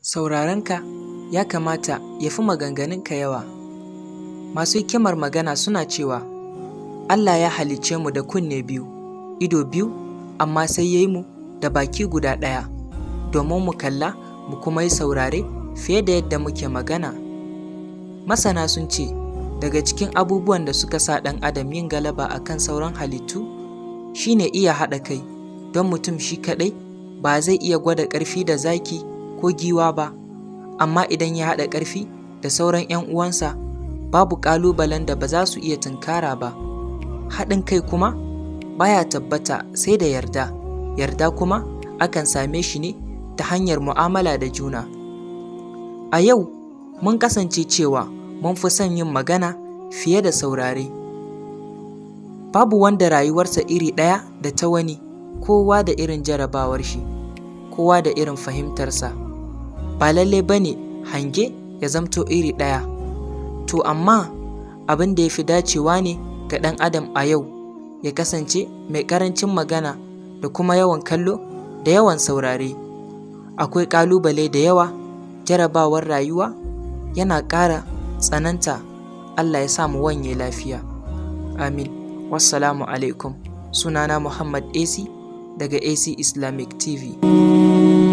Saurarenka ya kamata ya fi maganganunka yawa. Masu hikimar magana suna cewa, Allah ya halicce mu da kunne biyu, ido biyu, amma sai ya yi mu da baki guda ɗaya, domin mu kalla mu kuma yi saurare fiye da yadda muke magana. Masana sun ce, daga cikin abubuwan da suka sa ɗan adam yin galaba a kan sauran halittu, shi ne iya haɗa kai, don mutum shi kaɗai ba zai iya gwada ƙarfi da zaki ko giwa ba, amma idan ya haɗa ƙarfi da sauran 'yan uwansa, babu ƙalubalen da ba za su iya tunkara ba. Haɗin kai kuma baya tabbata sai da yarda, yarda kuma akan same shi ne ta hanyar mu'amala da juna. A yau, mun kasance cewa mun fi son yin magana fiye da saurare. Babu wanda rayuwarsa iri ɗaya da ta wani, kowa da irin jarabawar shi, kowa da irin fahimtarsa. Ba lallai ba ne hange ya zamto iri ɗaya. To amma abin da ya fi dacewa ne ga ɗan adam a yau ya kasance mai ƙarancin magana da kuma yawan kallo da yawan saurare. Akwai ƙalubale da yawa, jarabawar rayuwa yana ƙara tsananta. Allah ya sa mu wanye lafiya. Amin. Wassalamu alaikum. Sunana Muhammad AC daga AC Islamic TV.